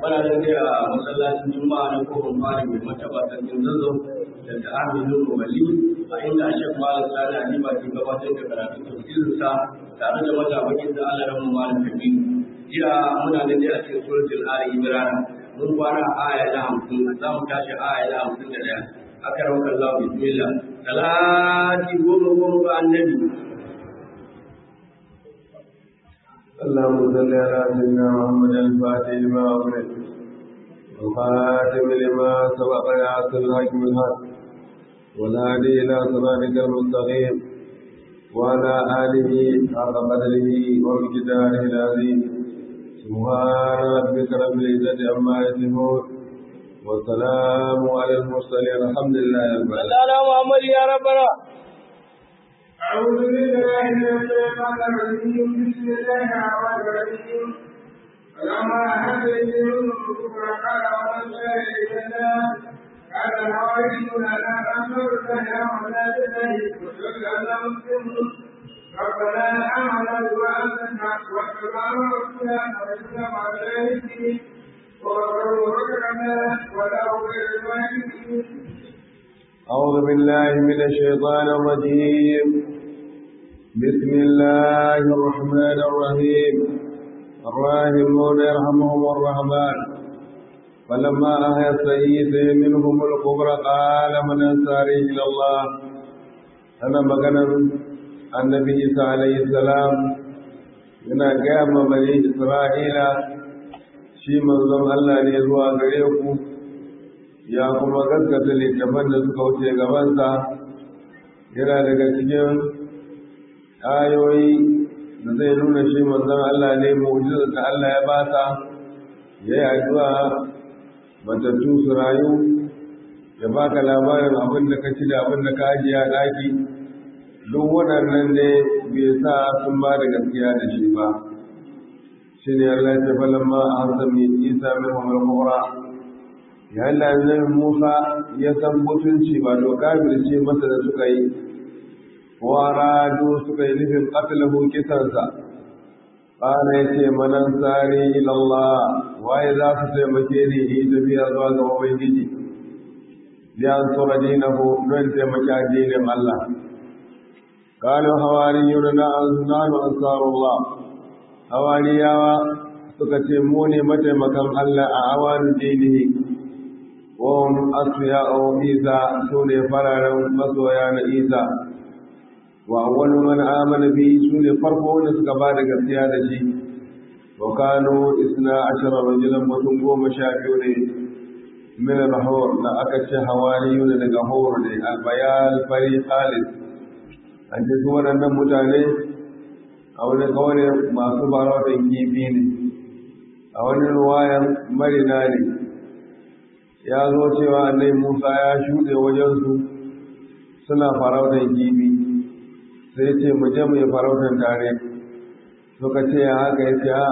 muna da dai a masallacin juma'a na kofar fari mai mataba sarkin zazo da ta aminu wali a inda a shek malam sani halima ke gabatar da karatun tafsirinsa tare da matabakin da allah ramu malam kabiru jiya muna da dai a cikin suratul ali imran mun kwana aya na hamsin za mu tashi aya na hamsin da ɗaya aka rauka Allah bismillah salati goma goma ga annabi اللهم صل على سيدنا محمد الفاتح لما أغلق والخاتم لما سبق ناصر الحق بالحق والهادي إلى صراطك المستقيم وعلى آله حق قدره ومقداره العظيم سبحان ربك رب العزة عما يصفون والسلام على المرسلين الحمد لله رب العالمين Allah Muhammad ya rabbana أعوذ بالله من الشيطان الرجيم بسم الله الرحمن الرحيم فلما أحد إليهم الكفر قال ومن شاء إلينا قال الحواريون لا ننصر الله ولا تدري وجل أنا مسلم ربنا آمنا بما أنزلت واتبعنا رسولنا ورسولنا عليه وغفروا ركعنا ولا غير الواجبين أعوذ بالله من الشيطان الرجيم بسم الله الرحمن الرحيم الراحمون يرحمهم الرحمن فلما أهى السيد منهم الكبر قال من أنصاري إلى الله أنا مغنم النبي عيسى عليه السلام yana gaya ma bani Isra'ila shi manzon Allah ne zuwa gare ku ya kuma gaskata littafan da suka wuce gabansa yana daga cikin ayoyi da zai nuna shi manzon Allah ne mu'jizar da Allah ya bata ya yi addu'a matattu su rayu ya baka labarin abin da ka ci da abin da ka ajiye a ɗaki duk waɗannan ne bai sa sun ba da gaskiya da shi ba shi ne Allah ya falon ma a hasami isa min hamar kura yayin da annabi Musa ya san mutunci ba to kafirce masa da suka yi waradu suka yi nufin qatlahu kisansa qala yace manan sari ila Allah waye za su taimake ni yi tafiya zuwa ga ubangiji liyan sura dinahu don taimaki addinin Allah قالوا حواريون نحن أنصار الله حوارياوا suka ce mu ne mataimakan Allah a awan dinihi wahum asfiya'u Isa sune fararen masoya na Isa wa awwalu man amana bi sune farko da suka ba da gaskiya da shi wa kanu isna ashara rajulan mutum goma sha biyu ne min al-hawr da aka ce hawariyun daga hawr ne al-bayal fari khalid an ce su waɗannan mutane a wani kawai masu farautar kifi ne a wani ruwayan marina ne ya zo cewa annai musa ya shuɗe wajensu suna farautar kifi sai ce mu je mu yi farautar tare suka ce ya haka ya ce a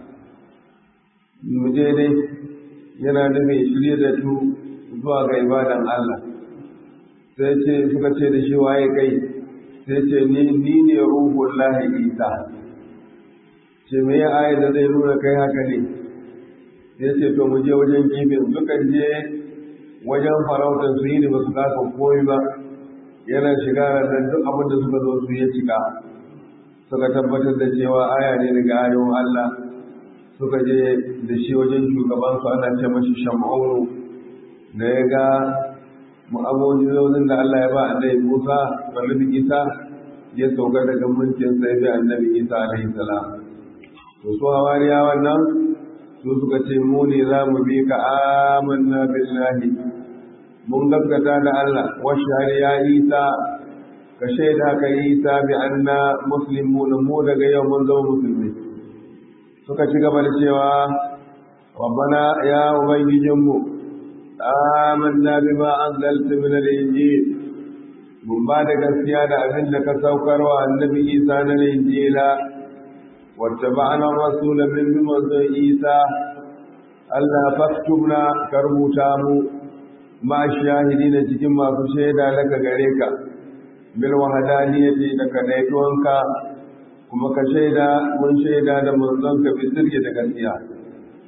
mu je dai yana nufin shirye da su zuwa ga ibadan allah sai ce suka ce da shi waye kai sai ce ni ni ne ruhun lahi isa ce me ya ayi da zai nuna kai haka ne sai ce to mu je wajen kifin suka je wajen farautar su yi ne ba su kasa koyi ba yana shiga ranar duk abin da suka zo su ya cika suka tabbatar da cewa aya ne daga ayon Allah suka je da shi wajen shugabansu ana ce mashi sham'aunu da ya ga mu'amojin da Allah ya ba annabi Musa annabi Isa ya sauka daga mulkin sai bi annabi Isa alaihi salam to su hawariya wannan su suka ce mu ne za mu bi ka amanna billahi mun gaskata da Allah wa ya Isa ka shaida ka Isa bi anna muslimuna mu daga yau mun zama musulmi suka ci gaba da cewa rabbana ya ubangijinmu آمنا بما أنزلت من الإنجيل من بعد gaskiya da abin da ka saukarwa annabi Isa na Injila wattaba'na ar-rasul min manzon Isa Allah faktubna ka rubuta mu ma shahidina cikin masu shaida daga gare ka bil wahdaniyati da kadaituwanka kuma ka shaida mun shaida da manzon ka bi sirri da gaskiya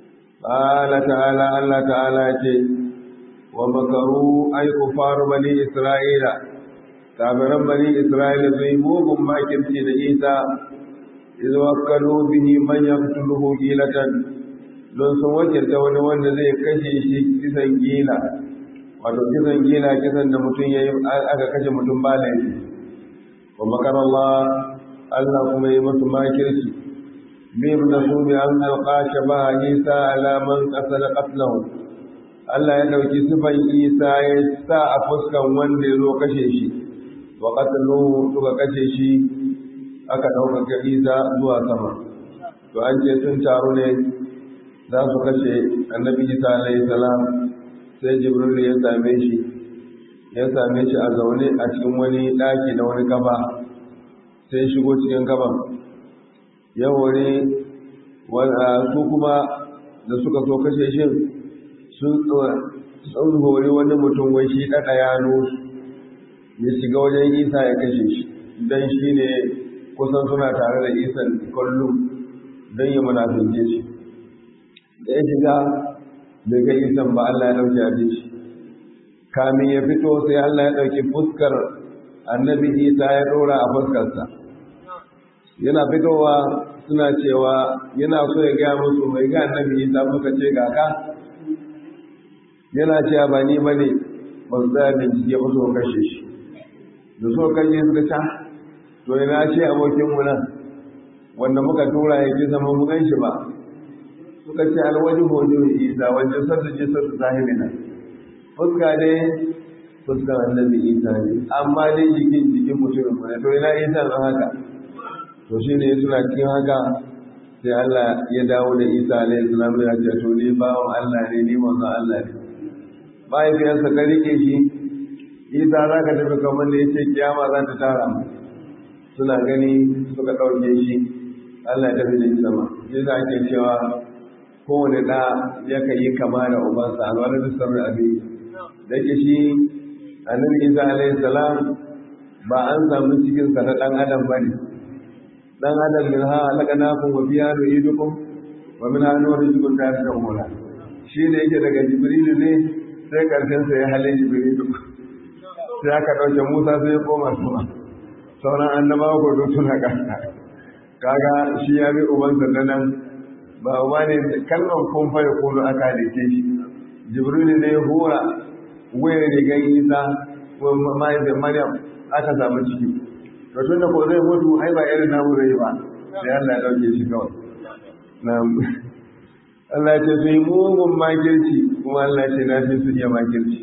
qala ta'ala Allah ta'ala ce wa makaru ay kufar bani isra'ila kafiran bani isra'ila zai mugun makirci da isa izu wakalu bihi man yaqtuluhu gilatan don sun wakilta wani wanda zai kashe shi kisan gila wato kisan gila kisan da mutum yayi aka kashe mutum ba laifi wa makar Allah Allah kuma yi musu makirci bim da su bi an alƙashe ba Isa alaman ƙasar ƙaslahu Allah ya ɗauki sifan Isa ya sa a fuskan wanda ya zo kashe shi wa ƙasaluhu suka kashe shi aka ɗaukaka Isa zuwa sama to an ce sun taru ne za su kashe annabi Isa alayhi salam sai Jibril ya same shi ya same shi a zaune a cikin wani ɗaki da wani gaba sai shigo cikin gaban ya hore su kuma da suka so kashe shi sun hori wani mutum wai shi ɗaɗa yano ya shiga wajen isa ya kashe shi don shi ne kusan suna tare da isan kullum don yi munafince shi da ya shiga bai ga isan ba Allah ya ɗauki abin shi kamin ya fito sai Allah ya ɗauki fuskar annabi isa ya ɗora a fuskarsa yana fitowa suna cewa yana so ya gaya musu mai ga annabi isa muka ce ga ka yana cewa ba ni bane ba su tsaya bincike ba su kashe shi da so kashe suka ta to ina ce abokin mu nan wanda muka tura ya ji zama mu ganshi ba suka ce alwaji hojo isa wajen sassa ce sassa sahibi nan fuska dai fuskar annabi isa ne amma dai jikin jikin mutumin mu ne to ina isa na haka to shi ne suna cikin haka sai Allah ya dawo da isa alaihi salam ya ce to ni bawon Allah ne ni manzon Allah ne mahaifiyarsa ka rike shi isa za ka tafi kamar da ya ce kiyama za ta tara mu suna gani suka ɗauke shi Allah ya tafi da shi sama shi za ake cewa kowane ɗa yakan yi kama da ubansa alwala da sarri abin da ke shi annabi isa alaihi salam ba an samu cikinsa na ɗan adam ba ne ɗan adam min ha halaka nakun wa biya da idukun wa min hannu wani jikun ta fi hula shi ne yake daga jibrilu ne sai ƙarshensa ya halin jibrilu sai aka ɗauke musa sai ya koma sama sauran annabawa ko duk suna ƙasa kaga shi ya bi ubansa na nan ba uba ne kalmar kun fa ya kono aka halice shi jibrilu ne ya hura wayar rigar isa ko mahaifin maryam aka samu ciki to tun da ko zai mutu ai ba irin namu zai ba sai Allah ya dauke shi kawai na Allah ya ce su yi mugun makirci kuma Allah ya ce na fi su iya makirci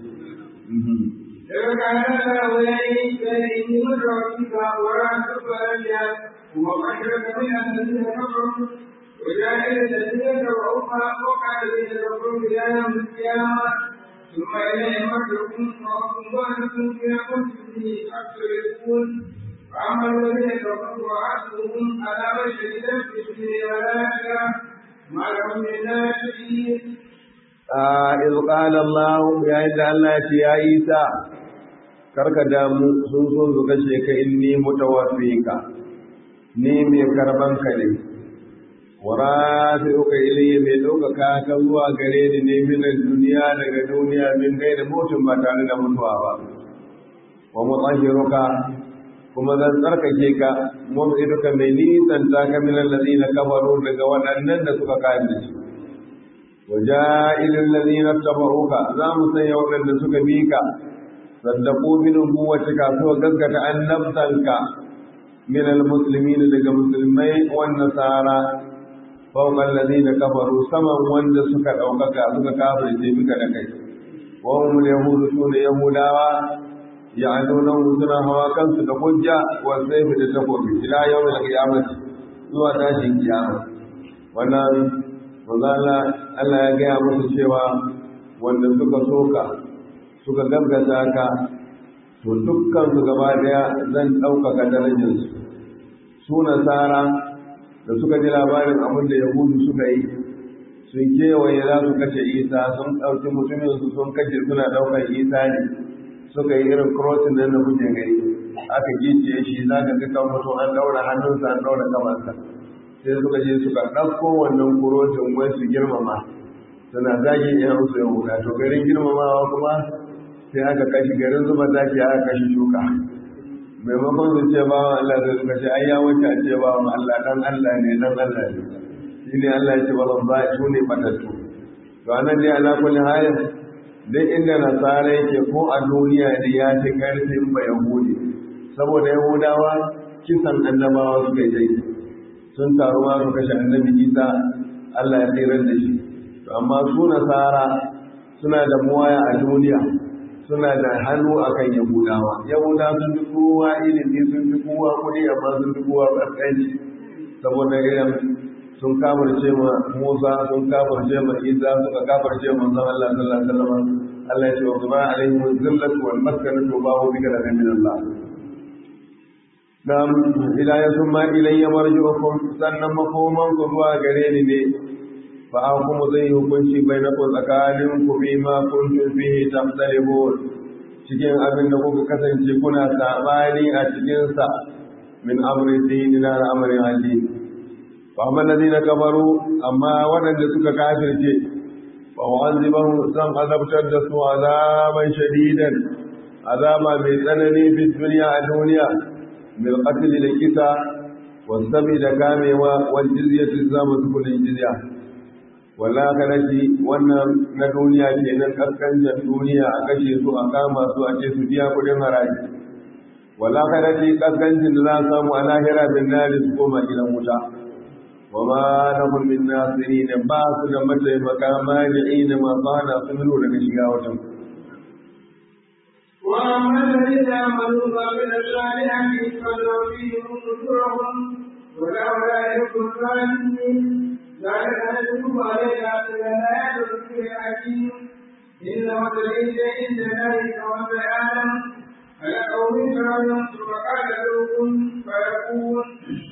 وجاء الذين تبعوها وقال الذين كفروا الى يوم القيامه ثم إليه مرجعكم وأنتم فيما كنتم به تختلفون فأما الذين كفروا وعدتهم عذاب شديدا في الدنيا والآخرة ما لهم من ناشئين إذ قال الله يا إذا الله يا عيسى karka damu sun so su kashe ka inni mutawaffika ni mai karban ka ne warafi'uka ilayya mai ɗaukaka ka zuwa gare ni ne minan duniya daga duniya min gai da mutum ba tare da mutuwa ba wa mutahhiruka kuma zan tsarkake ka mub'iduka mai nisan ta ka minan ladina kafaru daga waɗannan da suka kare shi wa ja'ilul ladina tabauka za mu sanya waɗanda suka bi ka saddaqu min nubuwatika so gaskata annabtanka min almuslimin daga musulmai wan nasara fawqa alladhina kafaru saman wanda suka daukaka suka kafirce bika da kai wa hum yahudu sune yahudawa ya'duna suna hawa kansu da hujja wa sayfi da takobi ila yawmil qiyamah zuwa tashin kiyama wannan manzala Allah ya gaya musu cewa wanda suka soka suka gaggata ka to dukkan su gaba daya zan ɗaukaka darajarsu su nasara da suka ji labarin abin da yahudu suka yi sun kewaye za su kashe isa sun ɗauki mutumin su sun kashe suna ɗaukar isa ne suka yi irin crossing nan da kuke gani aka gicciye shi za ka ga kan mutum an ɗaura hannunsa an ɗaura kamarsa sai suka je suka ɗauko wannan kurocin wai su girmama suna zagi yan su yahuda to garin girmamawa kuma sai aka kashi garin zuba zaki aka kashi shuka maimakon su ce bawan Allah zai suka ce ai ya wuce a ce bawan Allah dan Allah ne dan Allah ne shi ne Allah ya ce ba ba su ne batattu to anan dai ala kulli halin duk inda nasara yake ko a duniya ne ya fi karfin ba yahudi saboda yahudawa kisan annabawa suka yi sun taru ma su kashe annabi isa Allah ya tsirar da shi to amma su nasara suna da muwaya a duniya suna da hannu akan yahudawa yahuda sun fi kowa ilimi sun fi kowa kuɗi amma sun fi kowa ƙasƙanci saboda irin sun kafarce ma musa sun kafarce ma isa suka kafarce ma manzon Allah sallallahu alaihi wasallam Allah ya ce wa kuma alaihi zillatu wal maskanatu ba hu bika da min Allah nam ila yasma ilayya marji'ukum sannan makoman ku zuwa gare ni ne fa hukumu zai hukunci bainakum tsakanin ku bi ma kuntum fihi tamtalibun cikin abin da kuka kasance kuna sabani a cikin sa min amri dini na amrin addini fa amma alladhina kafaru amma wadanda suka kafirce fa wa'azibahu san azabtar da su azaban shadidan azaba mai tsanani fi duniya a duniya bil qatl da kisa wasabi da kamewa wal jizyati zama su kudin jizya wala kanaci wannan na duniya kenan kaskancin duniya a kashe su a kama su a ce su biya kudin haraji wala kanaci kaskancin da za a samu a lahira bin nari su koma gidan wuta wa ma lahum min nasirin ba su da mataimaka mani'ina masu hana su milo daga shiga watan وأما الذين آمنوا وعملوا الصالحات فنوفيهم أجورهم ولا أولئك الظالمين ذلك نتلو عليك من الآيات والذكر الحكيم إن مثل عند الله كمثل آدم خلقه من تراب ثم قال له كن فيكون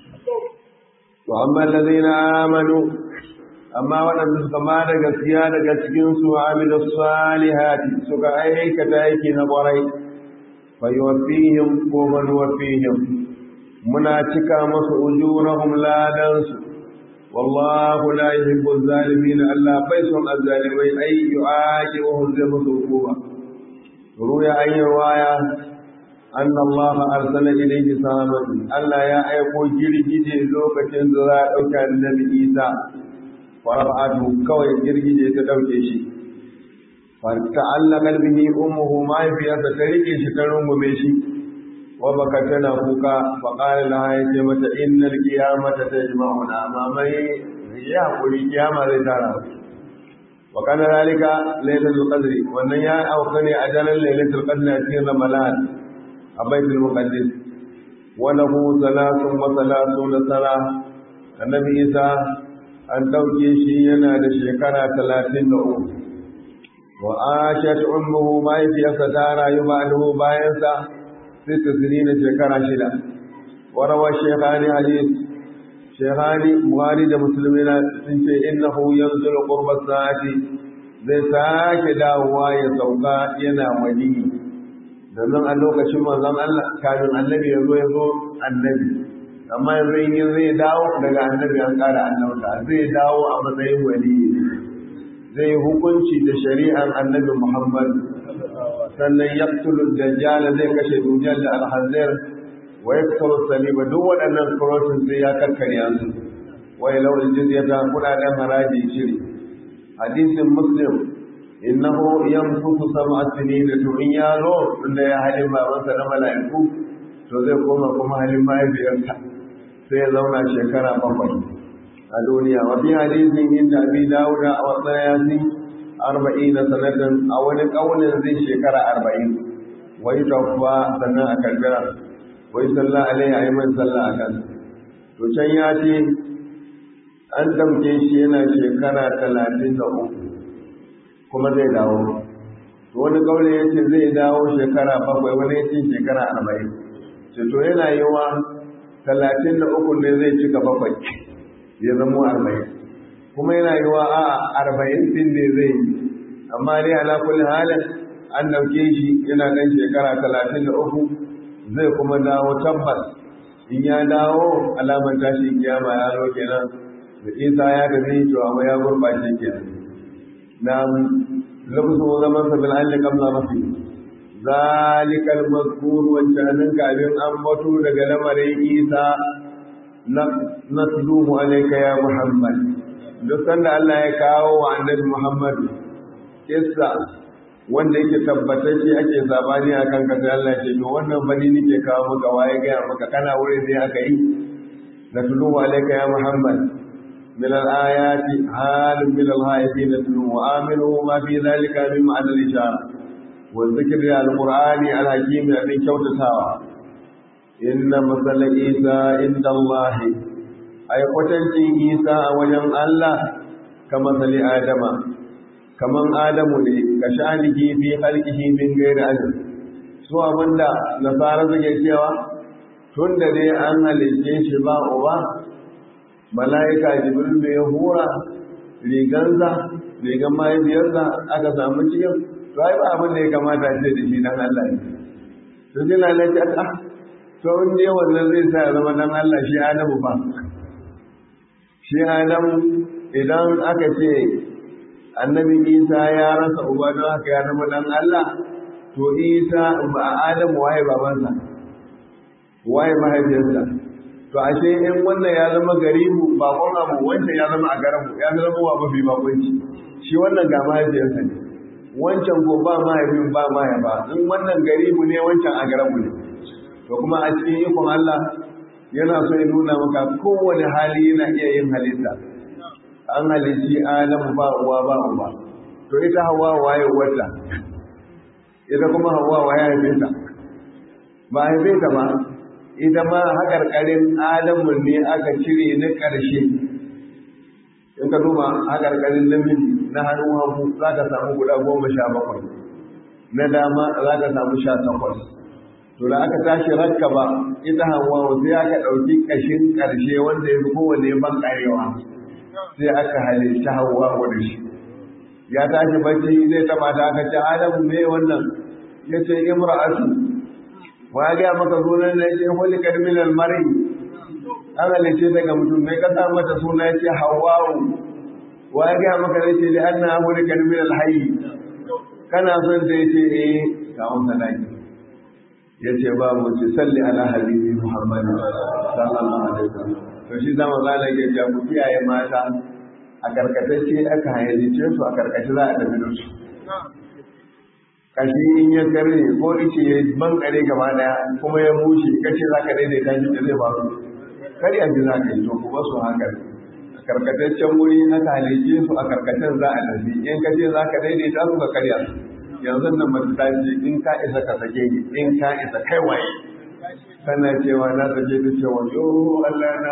وأما الذين آمنوا amma waɗanda suka ma da gaskiya daga cikinsu amilu salihati suka aikata aiki na ƙwarai fa yuwaffihim ko man yuwaffihim muna cika masu ujurahum ladansu wallahu la yuhibbu zalimin Allah bai son azzalimai ai yu'aqibuhum zai musu hukuma ruya ayi waya أن الله أرسل إليه ساما ألا يا أيقو جرجي لوكتين ذرا أوكا النبي إيسى فرفعته كوي جرجي تدوكي شي فتعلق به أمه ما في أتتركي شكرون بمشي وبكتنا فوكا فقال لها يجمة إن القيامة تجمعنا أمامي يا قولي قيامة لتارا وكان ذلك ليلة القدر وأن يا أوكني أجل ليلة القدر في رمضان أبيت المقدس وله ثلاث وثلاثون سنة النبي إيسى an ɗauke shi yana da shekara talatin da uku wa ashat ummuhu mahaifiyarsa ta rayu ba'dahu bayansa sita sinina shekara shida wa rawa shaykhani hadith shaykhani buhari da musulmi na sun ce innahu yanzul qurba sa'ati zai sake dawowa ya sauka yana wali domin a lokacin manzon Allah kafin annabi ya zo ya zo annabi amma yanzu in yi zai dawo daga annabi an ƙara annauta zai dawo a matsayin wali zai hukunci da shari'ar annabi Muhammad sannan yaqtulu dajjal zai kashe dujjal da alhazir wa yaqtulu saliba duk waɗannan kurotin sai ya karkarya su wa law aljizyata kudaden haraji shiri hadisin muslim innahu yamsuku sab'a sinina to in ya zo tunda ya halin babansa na mala'iku to zai koma kuma halin mahaifiyarsa sai ya zauna shekara bakwai a duniya wa fi hadisin inda abi dawuda a wasu yasi arba'in da sanatan a wani ƙaunin zai shekara arba'in wai tafuwa sannan a karbira wai sallah alaihi a yi man sallah a kan to can ya ce an ɗauke shi yana shekara talatin da uku kuma zai dawo wani ƙaunin ya ce zai dawo shekara bakwai wani ya ce shekara arba'in to yana yiwa talatin da uku ne zai cika bakwai ya zama arba'in kuma yana yiwa a arba'in din ne zai yi amma dai ala kulli halin an dauke shi yana ɗan shekara talatin da uku zai kuma dawo tabbas in ya dawo alamar tashi kiyama ya zo kenan da isa ya tafi to amma ya gurɓace kenan na lafzu zaman sa bil alli qabla rafi zalikal mazkur wancanin kafin an batu daga lamarin isa natluhu alayka ya muhammad duk sanda Allah ya kawo wa annabi muhammad kissa wanda yake tabbatacce ake sabani a kan kasa Allah ce to wannan bani nake kawo maka waye gaya maka kana wurin ne aka yi natluhu alayka ya muhammad من الآيات حال من الغائبين نتلو وآمنه ما في ذلك من معنى الإشارة والذكر القرآن الحكيم الذي كوت ساوى إن مثل عيسى عند الله أي قتلتي عيسى وجم الله كمثل آدم كمن آدم لي كشأنه في خلقه من غير أجل سوى من لا نصارى زكي tun da dai an halicce shi ba uba mala'ika jibril da ya hura rigansa rigan mahaifiyarsa aka samu cikin to ai ba abin da ya kamata ce da shi dan Allah ne to sai lalace a to in je wannan zai sa ya zama dan Allah shi Adamu ba shi Adamu idan aka ce annabi Isa ya rasa uba don haka ya zama dan Allah to Isa ba Adamu waye babansa waye mahaifiyarsa to ashe in wannan ya zama garibu bakon abu wancan ya zama a garabu ya zama wa mafi bakonci shi wannan ga mahaifiyarsa ne wancan ko ba mahaifin ba mahaifa in wannan garibu ne wancan a garabu ne to kuma a cikin ikon Allah yana so ya nuna maka kowane hali yana iya yin halitta an halitti Adamu ba uwa ba uba to ita hawa waye wata ita kuma hawa waye haife ta ba haife ta ba ita ma haƙarƙarin adamu ne aka cire na ƙarshe in ka duba haƙarƙarin namiji na hannun hagu za ka samu guda goma sha bakwai na dama za ka samu sha takwas to da aka tashi rakka ba ita hawa sai aka ɗauki ƙashin ƙarshe wanda ya fi kowane ban ƙarewa sai aka halitta hawa da shi ya tashi bacci zai taɓa ta aka ce adamu me wannan ya ce imra'atu wa ya gaya maka sunan na ce hulikar minal mari an halice daga mutum mai kasa mata suna ya ce hawawu wa ya gaya maka zai ce da an na hulikar minal hayi kana son ta ya ce eh kawon sadaki ya ce ba mu ce salli ala habibi muhammad sallallahu alaihi wasallam to shi zama zala ke ja ku kiyaye mata a karkatacce aka halice su a karkace za a tafi da su kashi in ya karne ko ice ya bankare gaba daya kuma ya bushe kace za ka daidaita shi da zai faru kar ya ji za ka yi to kuma su haka a karkataccen wuri aka halice su a karkacen za a tafi in ka ce za ka daidaita su ka karya su yanzu nan mace ta ce in ka isa ka sake ni in ka isa kai waye kana cewa na sake ta cewa yo Allah na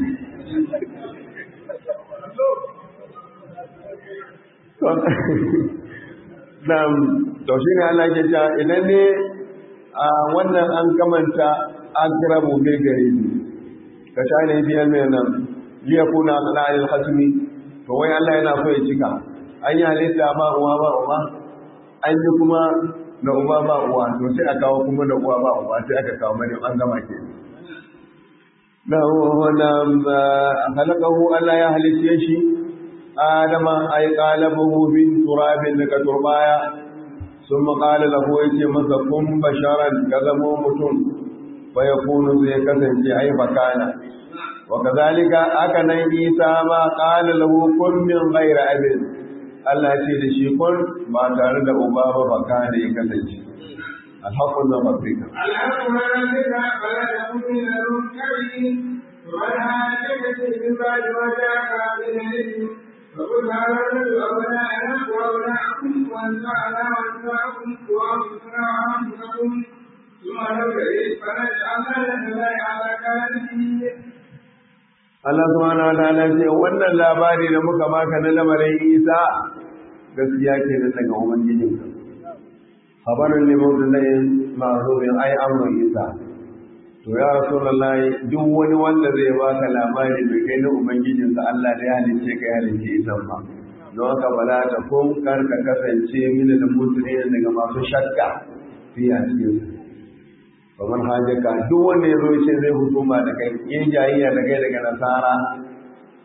Na'am, to shi ne Allah ke cewa idan ne a wannan an kamanta akrabu bil garibi ka tare biyan mai nan liya kuna ala al hasmi to wai Allah yana so ya cika an yi halitta ba uwa ba uwa an yi kuma da uba ba uwa to sai a kawo kuma da uwa ba uwa sai aka kawo mani an gama ke na wannan halakahu Allah ya halitta shi adama ay qalabahu bin turabin daga turbaya ثم قال له يتي masa kun basharan ka zamo mutum fa yakunu zai kasance ai fakana wa kadhalika aka nan isa ma qala lahu kun min ghairi abin Allah ya ce da shi kun ba tare da uba ba fakana ya kasance alhaqqu min rabbika الحق من ربك فلا تكن من الممتعين ومن هاجمك من بعد ما جاءك من العلم فقل هذا الرجل أبناءنا وأبناءكم وأنفعنا وأنفعكم وأنفعنا وأنفسكم ثم نبتئس فنجعلنا لك لا على كافرين Allah subhanahu wa ta'ala ce wannan labari da muka baka na lamarin Isa gaskiya ke nan daga ubangijinka khabarun li mawdu'in ma'rufin ay amru Isa to ya rasulullahi duk wani wanda zai baka labari bai kai na ubangijinsa Allah da ya halice ka ya halice Isa ba don haka bala ta kun kar ka kasance mini da mutumin daga masu shakka fi a cikin kamar hajjaka duk wanda ya zo ya ce zai husuma da kai yin jayayya da kai daga nasara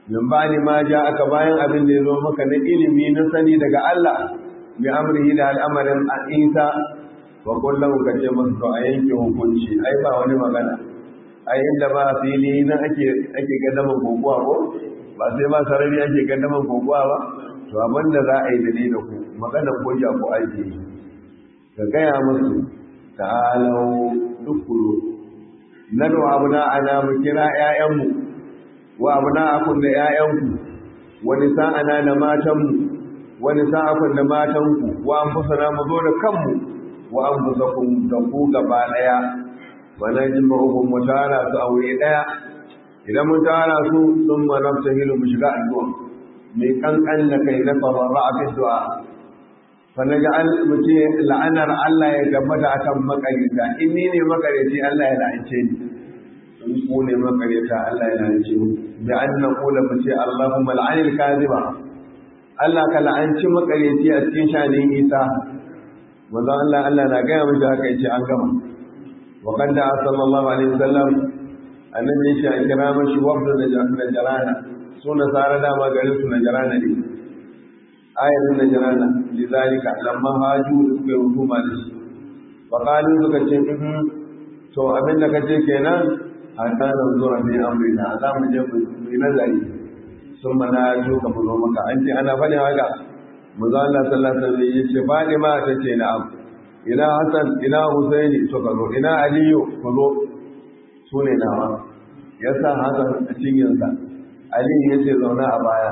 min ba'di ma aka bayan abin da ya zo maka na ilimi na sani daga Allah bi amrihi da al'amarin Isa wa kullum ka ce musu to a yanke hukunci ai ba wani magana ai inda ba fili na ake ake gaddaman kokowa ko ba sai ba sarari ake gaddaman kokowa ba to abin da za a yi da ni da ku magana ko ya ku aiki ka gaya musu ta'alau dukulu nadu abuna ana mu kira ƴaƴanmu wa abuna akun da ƴaƴanku wani sa'ana da matanmu wani sa'akun da matanku wa anfusana mu zo da kanmu wa anfusakum da ku gaba daya wa najma'uhum mu tara su aure daya idan mun tara su sun ma naftahilu mu shiga addu'a mai kankan da kai na tabarra a du'a fa naj'al muti la'anar Allah ya tabbata akan makarita in ni ne makariti Allah ya la'ance ni in ku ne makarita Allah ya la'ance ni bi an naqula mu ce Allahumma la'anil kadhiba Allah ka la'anci makariti a cikin shanin Isa manzo Allah Allah na gaya mishi haka yace an gama wa qad da sallallahu alaihi wasallam annabi shi a kira mashi wafda da jarana su nasara dama garin su najarana ne ayatin najarana lidhalika lamma haju da suka yi hukuma da shi wa qalu suka ce in to abin da kace kenan hatta da zuwa bi amrina za mu je mu yi nazari sun mana jo ka mu maka an ce ana bane haka manzo Allah sallallahu alaihi wasallam yace Fatima ta ce na'am ina Hassan ina Husaini suka zo ina Aliyu ku zo su ne nawa yasa Hassan a cinyinsa Aliyu yace zauna a baya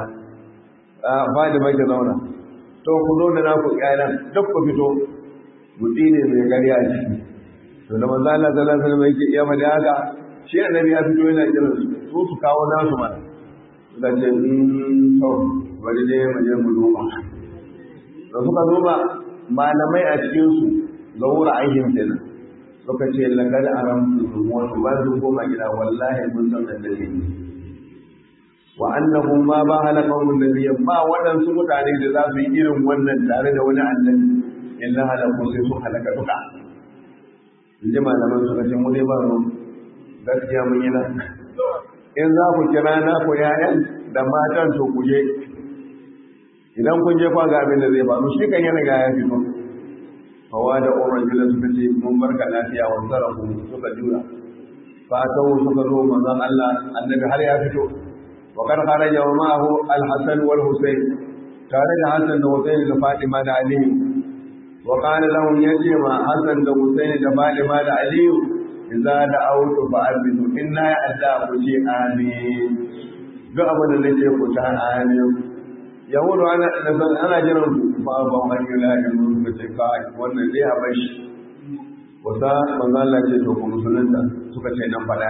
a Fatima ke zauna to ku zo da naku ƴaƴan duk ku fito gudi ne mai gari a ciki to da manzo Allah sallallahu alaihi wasallam yake iya mada haka shi annabi ya fito yana kiran su su su kawo nasu mana da ce to bari dai mu je mu duba da suka duba malamai a cikinsu ga wura aikin kenan suka ce lakar aram su wasu ba su koma gida wallahi mun san annabi ne wa annahu ma ba halaqahum nabiyya ba waɗansu mutane da za su yi irin wannan tare da wani annabi illa halaku sai su halaka duka in ji malaman suka ce mu dai ba mu gaskiya mun yi nan in za ku kira na ku yayan da matan to ku je idan kun je kwa ga abin da zai faru shi kan yana ga ya fito hawa da umar jula suka ce mun barka lafiya wa sarafu suka jura fa tawo suka zo manzon Allah annabi har ya fito wa kar kharaja wa ma'ahu al-hasan wal husayn tare da hasan da husayn da fatima da ali wa qala lahum yace ma hasan da husayn da fatima da ali idza da'awtu fa abidu inna ya adda ku ce amin duk abin da nake ku ta amin yahudu ana ana jiran ba ba an yi lahin mun ba ce ka wannan dai a bar shi wata manzo Allah ce to ku musulunta suka ce nan fada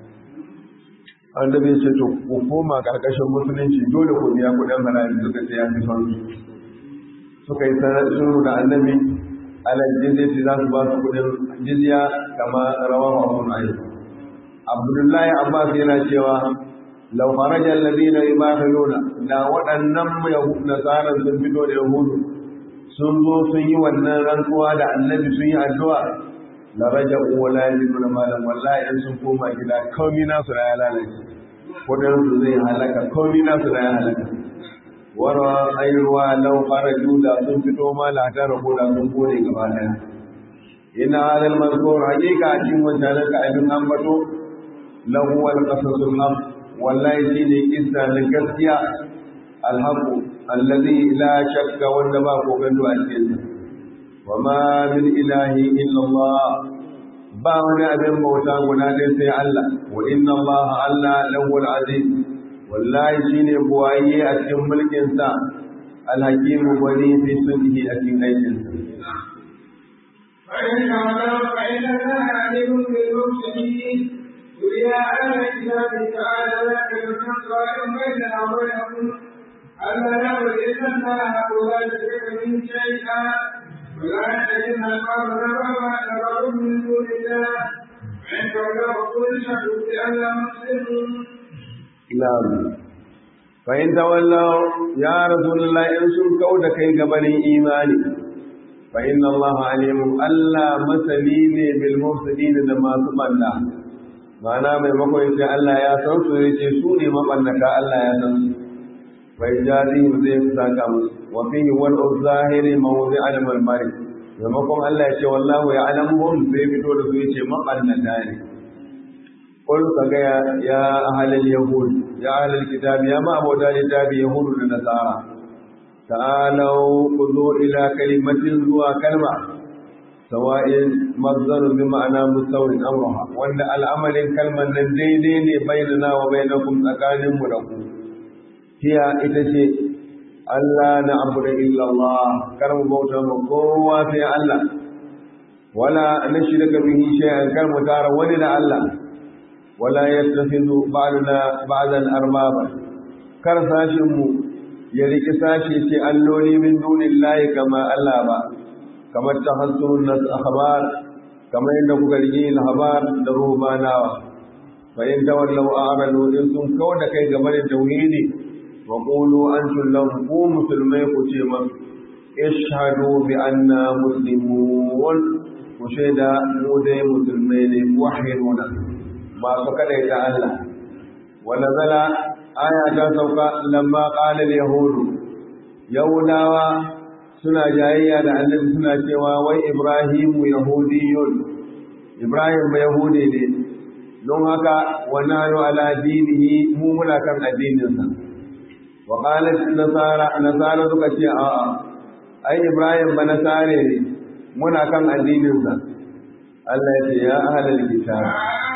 annabi ce to ku koma karkashin musulunci dole ku biya kudin haraji suka ce ya fi son suka yi sanar suru da annabi alal jizyati za su ba su kudin jizya kama rawahu abu nu'aym abdullahi abbas yana cewa lau kharaja alladhina yubakhiluna da waɗannan yahud nasara sun fito da yahudu sun zo sun yi wannan rantsuwa da annabi sun yi addu'a la raja'u wa la yajiduna malan wallahi in sun koma gida komai nasu da ya lalace kudin su zai halaka komai nasu da ya halaka wara ayruwa law kharaju da sun fito ma la ta rabu da sun kore gaba daya ina hadal mazkur haqiqa cikin wannan ka abin ambato lahu wal qasasul haq wallahi shi ne kissa na gaskiya alhaku allazi la shakka wanda ba ko gando a cikin wa ma min ilahi illa Allah ba wani abin bauta guda dai sai Allah wa inna Allah Allah lawal aziz wallahi shi ne buwaye a cikin mulkin sa alhakimu wani fi sunnihi a cikin aikin sa فإن تولوا فإن الله عليم بالمفسدين يا أهل الكتاب تعالى لك الحق بيننا وبينكم ألا نعبد إلا الله ولا نشرك به شيئا ولا نتخذ أقربنا وما من دون الله فإن تولوا فقل اشهدوا بأننا مسلمون نعم فإن تولوا يا رسول الله إن سن كود كي قبل إيماني فإن الله عليم ألا مسلين بالمفسدين لما سبحانه ma'ana maimakon ya ce Allah ya san su ya ce su ne mabannaka Allah ya san su bai jazi zai saka musu wa fihi wal zahiri mawdi al marmari maimakon Allah ya ce wallahu ya alamuhum zai fito da su ya ce mabannaka ne قل فقيا يا أهل اليهود يا أهل الكتاب يا ما أبو الكتاب يهود النصارى تعالوا خذوا إلى كلمة ذو كلمة سواء مصدر بمعنى مستوى أمرها وأن العمل كلمة دينين بيننا وبينكم أكان ملكم هي إتشي ألا نعبد إلا الله كرم بوتا مقوى في الله ولا نشرك به شيئا كرم تارا ولنا الله ولا يتخذ بعضنا بعضا أربابا kar sashinmu ya riƙi sashi ce alloli min dunin layi kama Allah ba kamar ta hassun nas akhbar kamar yadda kuka riƙi lahabar da rubanawa fa in tawallau a'radu in sun kawo da kai game da tauhidi wa qulu antum lahum ku musulmai ku ce masu ishhadu bi anna muslimun ku shaida mu dai musulmai ne wahiduna masu kadaita Allah wanda zala aya ta sauka lamma qalal yahudu yahudawa suna jayayya da annabi suna cewa wai ibrahimu yahudiyun ibrahim ba yahudi ne don haka wa nahnu ala dinihi mu muna kan addininsa wa qalat nasara nasara suka ce a'a ai ibrahim ba nasare ne muna kan addininsa Allah ya ce ya ahlal kitab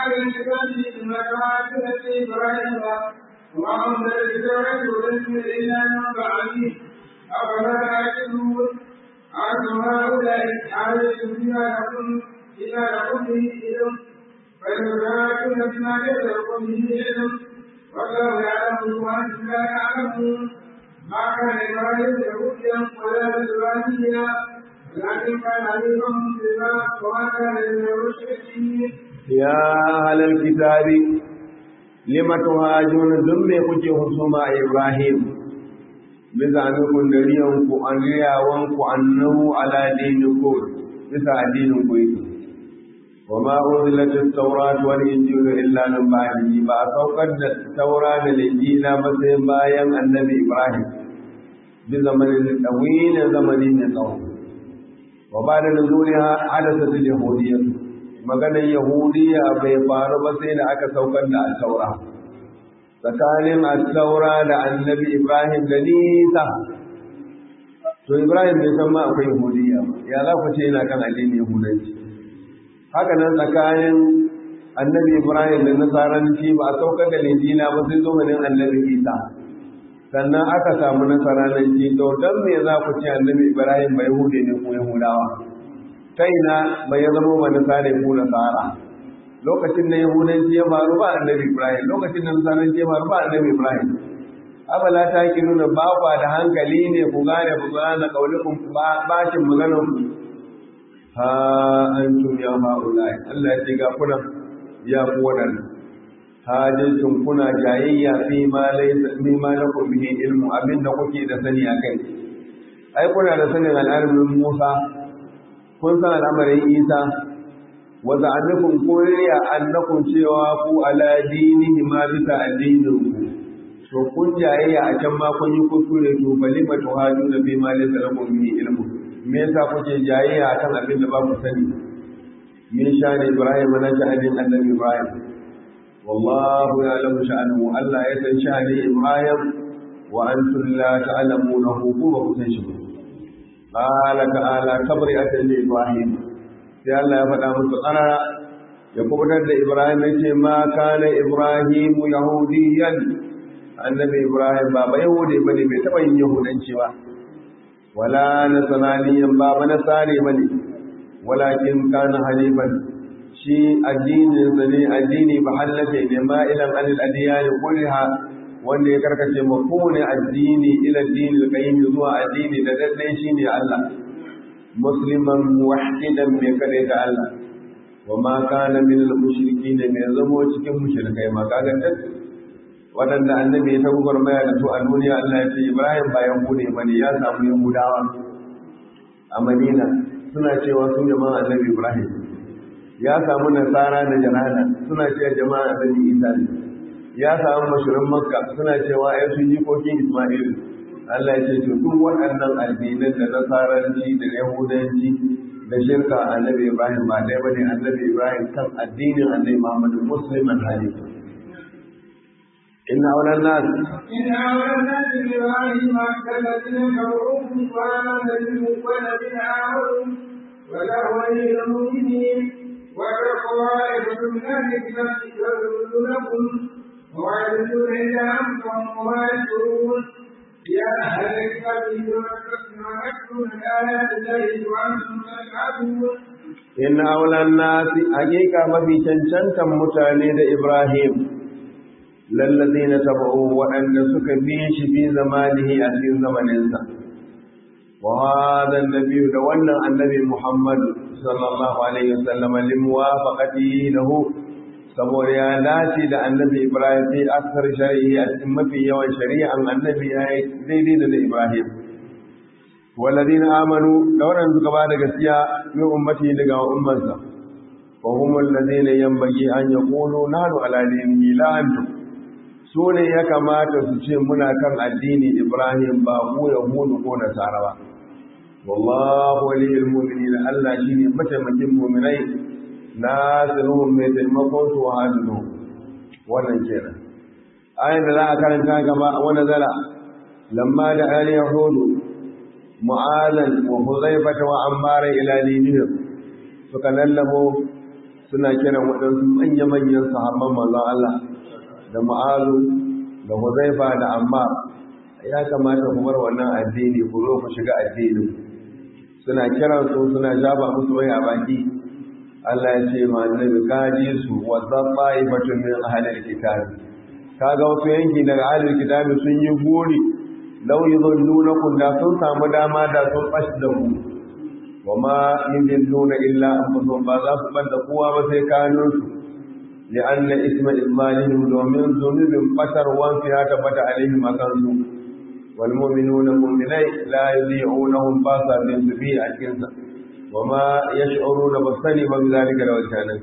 وعند الإدارة ولم إلا من بعده أفلا تعقلون أنتم هؤلاء عليكم بما لكم بما لكم به علم فيتبعون بما ليس لكم به علم والله يعلم وأنتم لا تعلمون ما كان إبراهيم يهوديا ولا نصرانيا ولكن كان حنيفا مسلما وما كان من المشركين يا أهل الكتاب lima tuhajuna dun me kuke husuma a Ibrahim bisa nufin da riyan ku an riyawan ku annahu ala dinikum bisa addinin ku yake wa ma unzilat at-taurat wal injil illa min ba'dihi ba saukar da taura da injila ba sai bayan annabi Ibrahim bi zamanin dawil zamanin ne tsawo wa ba da nuzuliha hadathat al-yahudiyyah maganar yahudiya bai faru ba sai da aka saukar da al-taura tsakanin al-taura da annabi ibrahim da nisa to ibrahim bai san ma akwai yahudiya ba ya za ku ce yana kan addinin yahudanci haka nan tsakanin annabi ibrahim da nasaranci ba a saukar da linjila ba sai zamanin annabi isa sannan aka samu nasaranci to don me za ku ce annabi ibrahim ba yahudi ne ko yahudawa ta ina bai ya zama wani sare ko nasara lokacin da yahudanci ya faru ba annabi ibrahim lokacin da nasaranci ya faru ba annabi ibrahim abala ta ki nuna ba kwa da hankali ne ku gane ku gane kaulikun bashin maganar ku ha antum ya ma'ulai Allah ya ce ga kuna ya ku wadannan hajjin kuna jayayya fi ma laysa fi ma lakum bihi ilmu abinda kuke da sani akai ai kuna da sanin al'amarin Musa kun san al'amarin Isa wa za'annakum kuriya annakum cewa ku ala dinihi ma bisa addinin ku to kun jayayya a can ma kun yi kuskure to bali ma tuhaduna fi ma laysa lakum bihi ilmu me yasa kuke jayayya akan abin da ba ku sani min shani Ibrahim na sha'anin annabi Ibrahim والله يعلم شأنه ألا يسن شأن إبراهيم وأنتم لا تعلمونه كما كنتم قال تعالى كبرئة لإبراهيم sai Allah ya faɗa musu ƙarara ya kubutar da Ibrahim ya ce ma kana Ibrahim yahudiyan annabi Ibrahim ba ba yahudi bane bai taɓa yin yahudanci ba wala nasraniyan ba ba nasari bane walakin kana halifan shi addininsa ne addini ba hallafe ne ma ilan anil adiyani kulliha wanda ya karkace ma kowane addini ila addini qayyim zuwa addini da daddai shine Allah musliman muwahhidan mai kare da Allah wa ma kana min al mushrikin mai zamo cikin mushrikai ma kaga duk wadanda annabi ya tabbar maya da su a duniya Allah ya ce Ibrahim ba yahude bane ya samu yahudawa a Madina suna cewa su jama'an annabi Ibrahim ya samu nasara da janana suna cewa jama'a annabi isa ne ya samu mashirin makka suna cewa ai sun jikokin isma'il Allah ya ce to duk waɗannan addinan da nasaranci da yahudanci da shirka annabi ibrahim ba ɗaya bane annabi ibrahim kan addinin annabi muhammad musliman hanifa inna awlan nas إن أولى الناس بإبراهيم كالذين كفروا وآمن الذين والذين آمنوا ولا ولي المؤمنين وكالطوائفة من أهل الكتاب يضلونكم ويعبدون إلا أنفسهم وما يشعرون يا أهل الكتاب لما تكتمون آيات الله وأنتم تشهدون inna awlan nas hakika mafi cancantan mutane da ibrahim lallazina tabu waɗanda suka bi shi fi zamanihi a cikin zamaninsa wa hadha an-nabiy da wannan annabi muhammad sallallahu alaihi wasallam limuwafaqatihi lahu saboda ya dace da annabi ibrahim fi aksar shari'i a cikin mafi yawan shari'an annabi ya yi daidai da na ibrahim والذين آمنوا دورا زكبا دغسيا من أمتي دغا أمانسا وهم الذين ينبغي أن يقولوا نحن على دينه لا أنتم sune ya kamata su ce muna kan addini Ibrahim ba mu Yahudu ko Nasara ba wallahu waliyul mu'minin Allah shine mataimakin mu'minai nasiruhum mai taimakon su wa hadu wannan kenan ayin da za a karanta gaba wani zara lamma da al yahudu mu'azan wa huzaifata wa ammara ila dinihim suka lallabo suna kiran waɗansu manya-manyan sahabban manzon Allah da mu'azu da huzaifa da ammar ya kamata ku bar wannan addini ku zo ku shiga addinin suna kiran su suna jaba musu mai a baki Allah ya ce ma annabi kaji su wa zafaifatu min ahlil kitab kaga wasu yanki daga ahlil kitab sun yi gori lau yi zallunakum da sun samu dama da sun ɓashi da ku wa ma yin zalluna illa an ba za su ɓanda kowa ba sai kanunsu li anna isma ismalihim domin zunubin ɓatarwan su ya tabbata alaihim a kansu wal mu'minuna mu'minai la yudhi'unahum ba sa bin su bi a cikinsa wa ma yash'uruna ba sani ba bi zalika da wajanan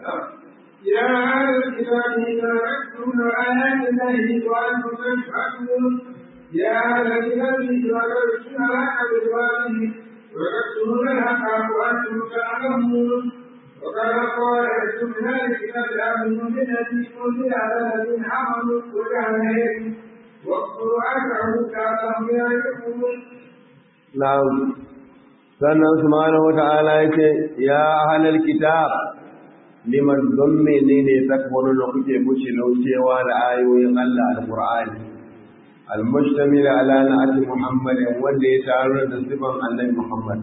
يا أهل الكتاب إذا تكتمون آيات الله وأنتم تشهدون يا أهل الكتاب وترسلون لك بالواجب وتكتمون الحق وأنتم تعلمون وقال قائل من أهل الكتاب آمنوا بالذي أنزل على الذين آمنوا وجعل واذكروا أنه كانوا يعرفون na'am sannan subhanahu wata'ala yace ya ahlal kitab liman don menene takwarun da kuke buce laucewa da ayoyin Allah alqur'ani المشتمل على نعت محمد wanda ya taru da sifan annabi Muhammad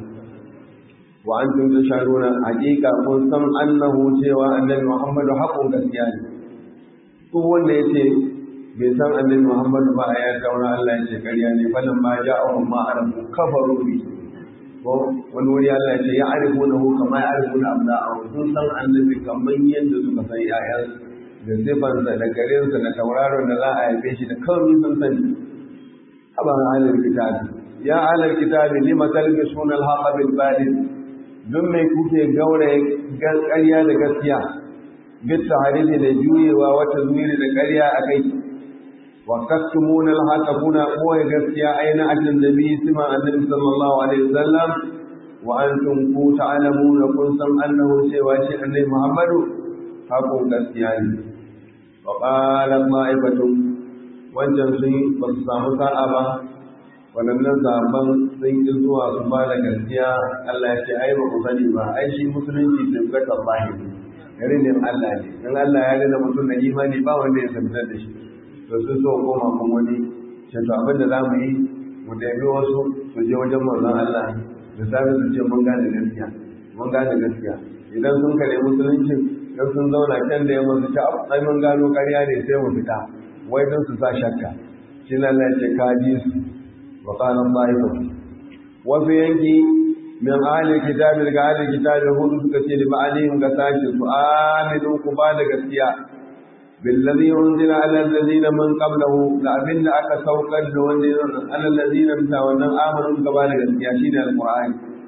wa antum tashhaduna haqiqa kun san annahu cewa annabi Muhammad haƙon gaskiya ne ko wanda yace bai san annabi Muhammad ba ya taura Allah ya ce ƙarya ne falan ma ja'ahum ma arafu kafaru bi ko wani wuri Allah ya ce ya arifunahu kama ya arifuna abna'ahu sun san annabi kamar yadda suka san yayansu da sifansa da garinsa da tauraron da za a haife shi da kawai sun sani haba halar kitabi ya halar kitabi lima talbisuna al-haqa bil batil dun mai kuke gauraye ƙarya da gaskiya bitta hadisi da juyewa wata zuwiri da ƙarya a kai wa taktumuna al-haqa kuna koyi gaskiya aina ajin nabi sima annabi sallallahu alaihi wasallam wa antum ku ta'lamuna kun san annahu cewa shi annabi muhammadu haƙon gaskiya ne wa ƙalar ma'aikatun wancan sun ba su samu sa'a ba waɗannan zaben sun ƙi zuwa su ba da gaskiya Allah ya ce ai ba ku sani ba ai shi musulunci tafkata zahiri yarinin Allah ne in Allah ya gina mutum da imani ba wanda ya tabbatar da shi to sun so koma kun wani ce to abin da za mu yi mu tafi wasu su je wajen manzon Allah da safe su ce mun gane gaskiya mun gane gaskiya idan sun kare musulunci don sun zauna can da yamma su ci ai mun gano ƙarya ne sai mu fita wai don su sa shakka shi nan Allah ce ka ji su wa qala ta'ifa wasu yanki min ahli kitabi daga ahli kitabi hudu suka ce ba alihim ga sashi su aminu ku ba da gaskiya billazi unzila ala allazina min qablahu da abin da aka saukar da wanda ala allazina ta wannan amanu ka ba da gaskiya shine alqur'ani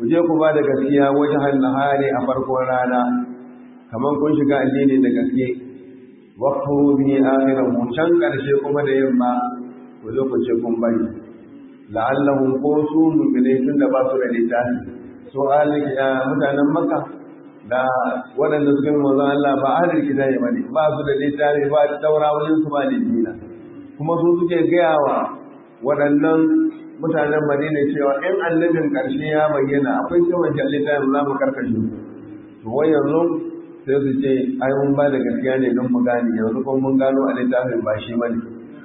ku je ku ba da gaskiya wajen nahari a farkon rana kamar kun shiga addini da gaske waqfu bi akhirahu can karshe kuma da yamma ku zo ku ce kun bari la'allahum ko su mu'minai tun da ba su da littafi su alika mutanen makka da waɗanda suka yi manzon Allah ba ahlul kitabi ba ne ba su da littafi ba daura wajen su ba lijina kuma su suke gaya wa waɗannan mutanen Madina cewa in annabin ƙarshe ya bayyana akwai sai wancan littafin za mu karkashe su to wai yanzu sai su ce ai mun ba da gaskiya ne don mu gane yanzu kuma mun gano a littafin ba shi bane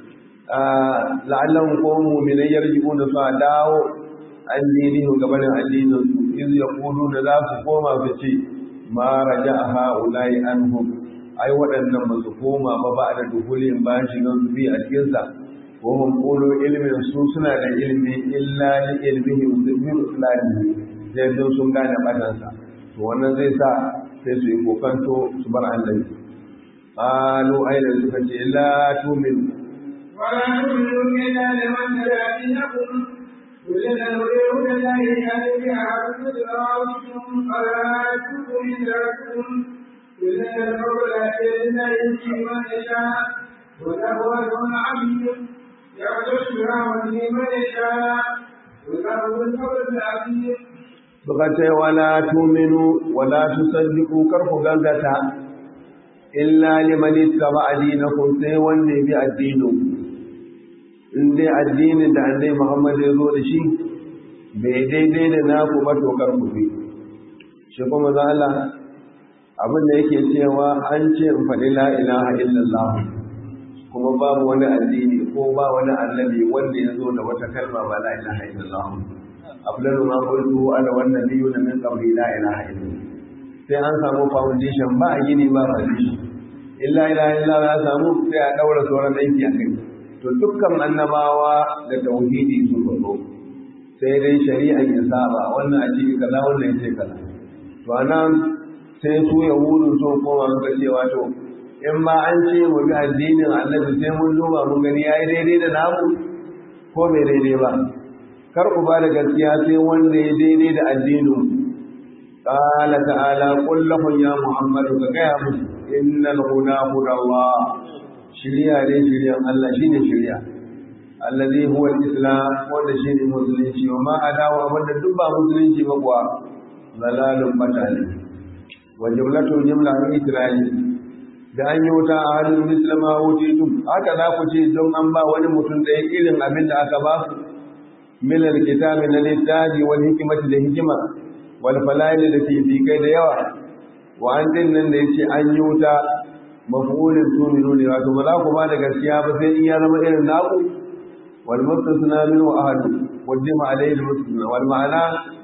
la'allan ko mu'minai yarjibuna su a dawo an dinihu gabanin addinin su iz yaquluna za su koma su ce ma raja'a ha'ula'i anhum ai waɗannan ba su koma ba ba da duhulin ba shi nan su bi a cikin sa ko hum qulu ilmin su suna da ilmi illa li ilmihi usbihu islami sai don sun gane batansa to wannan zai sa sai su yi kokanto su bar annabi qalu aina suka ce la tu'minu ولا تؤمنوا إلا لمن تبع دينكم قل إن الهدى هدى الله يهدي أحد صراطكم فلا تؤمنوا من ربكم قل إن الفضل لله يؤتي من يشاء وله أجر عظيم يغفر برحمته من يشاء وله الفضل العظيم suka ce wala tuminu wala tusaddiqu karku gangata illa liman ittaba dinakum sai wanda ya bi addinin in dai addinin da annabi Muhammad ya zo da shi bai daidai da naku ba to karku bi shi kuma za Allah abin da yake cewa an ce in faɗi la ilaha illallah kuma babu wani addini ko ba wani annabi wanda ya zo da wata kalma ba la ilaha illallah afdalu ma qultu ana wan nabiyuna min qabli la ilaha illallah sai an samu foundation ba a gini ba foundation illa ilaha illallah ya samu sai a daura sauran aiki a kai to dukkan annabawa da tauhidi su zo sai dai shari'a ya saba wannan a ce kaza wannan ya ce kaza to anan sai su yahudu sun koma suka cewa to in ma an ce mu bi addinin annabi sai mun duba mun gani yayi daidai da namu ko bai daidai ba kar ku ba da gaskiya sai wanda ya daidai da addinin qala ta'ala qul lahum ya muhammadu ka gaya musu innal huda hudallah shiriya ne shiriyan Allah shine shiriya allazi huwa al-islam wanda shine musulunci wa ma adawa wanda duk ba musulunci ba kuwa zalalun batali wa jumlatu jumla min ikrari da an yi wuta a halin musulma wuce tun haka za ku ce don an ba wani mutum ɗaya irin abin da aka ba su milar kitabi na littafi wani hikimati da hikima wal falaili da fifikai da yawa wa an din nan da yace an yi wuta mafulin tuminu ne wato ba za ku ba da gaskiya ba sai in ya zama irin naku wal mustasna min wa ahadu qaddima alayhi al mustasna wal ma'ana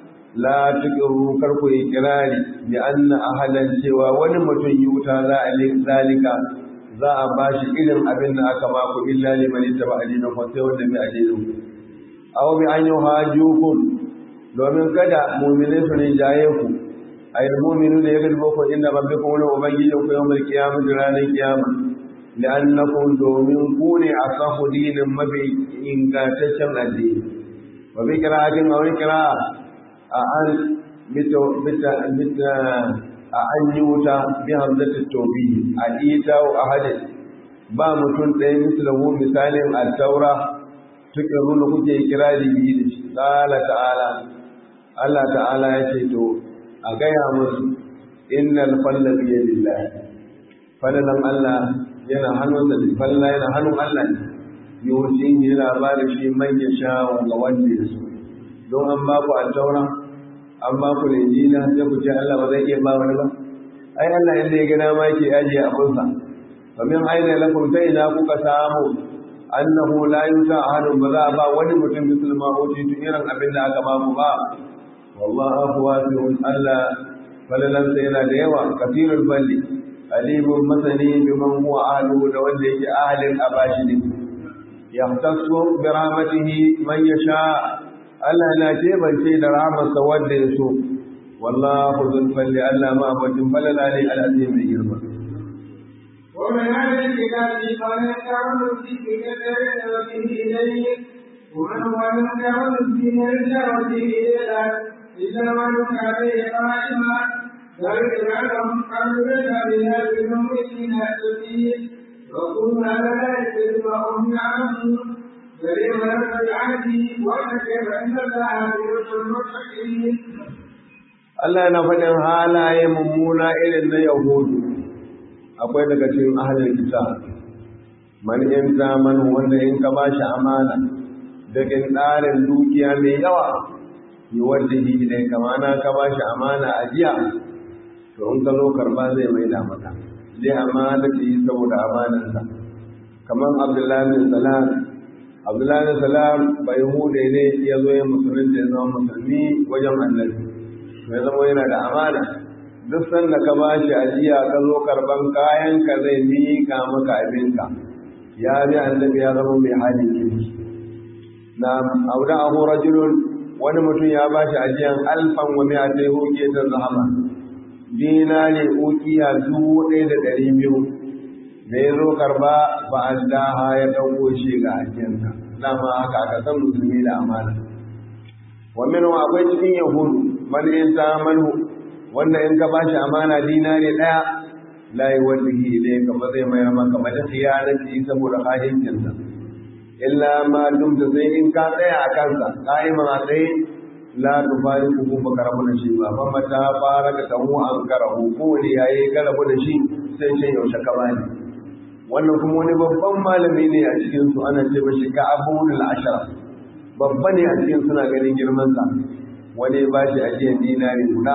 la tuqiru karku ikrari bi anna ahalan cewa wani mutum yi wuta za a zalika za a bashi irin abin da aka baku illa liman ittaba adina ko sai wanda bai adinin ku aw bi an yuhajukum domin kada mu'minin su ne jaye ku ay mu'minu ne yagal boko inna rabbikum wa ubangiji ku yawmal qiyamah ranar qiyama li'annakum domin ku ne asahu dinin mabi ingantaccen addini wa bi qira'atin aw qira'a a an bita bita bita a an yi wuta bi hamzatu tawbi a ita wa ahadin ba mutum ɗaya mislahu misalin al-taura tuke runa kuke kirari biyu da shi qala ta'ala Allah ta'ala ya ce to a gaya musu innal falla bi yadillah fallan Allah yana hannun da falla yana hannun Allah ne yusin yana ba da shi man ya sha ga wanda ya so don an ba ku al-taura an ba ku injila sai ku ce Allah ba zai iya ba wani ba ai Allah inda ya gana ma yake ajiye abunsa fa min aina lakum ta ina kuka samu annahu la yuta ahadun ba za a ba wani mutum musulma hoci tun irin abin da aka ba mu ba wallahu wasi'un Allah falalansa yana da yawa kafirul balli alimun masani biman huwa ahlu da wanda yake ahalin abashi ne yahtassu bi rahmatihi man yasha Allah na tebance da rahmarsa wanda ya so wallahu zul falli Allah ma abajin falala ne al'azim mai girma ومن أهل الكتاب من يعمل في كتاب به إليك ومن هو المتعود الدين لشهوته إلا إلا من عليه قائما ذلك لعلهم قالوا لنا بها بالمؤمنين السبيل وقلنا لا يجد وهم يعلمون فلما نزل عنه وكيف ان الله يرسل المتقين Allah yana faɗin halaye mummuna irin na Yahudu akwai daga cikin ahalar kita man in zamanu wanda in ka ba shi amana daga tsarin dukiya mai yawa yi wanda yi ne kamana ka ba shi amana a jiya to in ka zo karba zai mai da maka zai amana ta yi saboda amanansa kamar abdullahi bin salam abdullahi bin salam bai hude ne ya zo ya musulunci ya zama musulmi wajen annabi ya zama yana da amana duk sanda ka ba shi ajiya ka zo karban kayan ka zai miƙa maka abinka ya bi annabi ya zama mai halin kirki na auda ahu rajulun wani mutum ya ba shi ajiyan alfan wa mai atai hoke ta zahama dinari ukiya dubu ɗaya da ɗari biyu da ya zo karba ba a daha ya ɗauko shi ga ajiyarsa dama haka aka san musulmi da amana wa min akwai cikin yahudu man in ta manhu wanda in ka bashi amana dinari ɗaya la yuwallihi ilayka ba zai mayar maka ba da khiyanati saboda hajincinsa illa ma dumta sai in ka tsaya a kansa qa'iman a tsaye la tufariqu ba karabu da shi ba fa mata faraka tahu an karahu ko ne yayi karabu da shi sai ce yaushe ka bani wannan kuma wani babban malami ne a cikin su ana ce bashi ka abul ashara babba ne a cikin suna ganin girman sa wani ba shi ajiyar dinari guda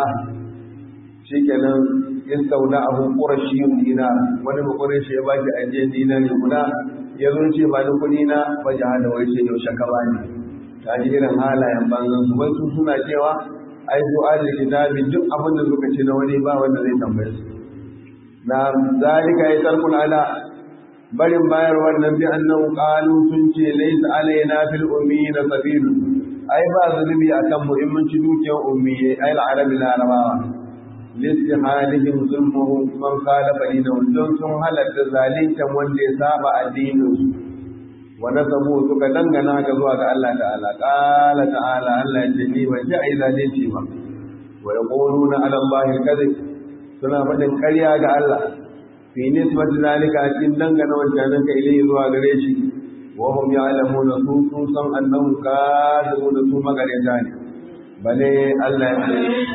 shikenan yastauna abu qurashi dinar wani ba qurashi ya ba shi ajiyar dinari guda ya zo ce ba ni kuɗi na ba jahada wai sai yaushe ka bani ta ji irin halayen banzan su wasu suna cewa ai su ahli kitabi duk abin da suka ce na wani ba wanda zai tambaye su na zalika ya tarkun ala barin bayar wannan bi annahu qalu sun ce laysa alaina fil ummiyina sabilu ai ba zulubi akan mu in mun ci dukiyar ummiyai ai al-arabi larabawa listihalihim zulmuhum man khalafa dinahu don sun halatta zalintan wanda ya saba addinin su wa nasabu suka dangana ga zuwa ga Allah ta'ala qala ta'ala Allah ya ce ni ban ji ai zalunci ba wa yaquluna ala Allah kadhib suna faɗin ƙarya ga Allah fi nisbati zalika cikin dangana wancan ka ilai zuwa gare shi wa hum ya'lamuna su sun san annahum kadhibuna su magareta ne bale Allah ya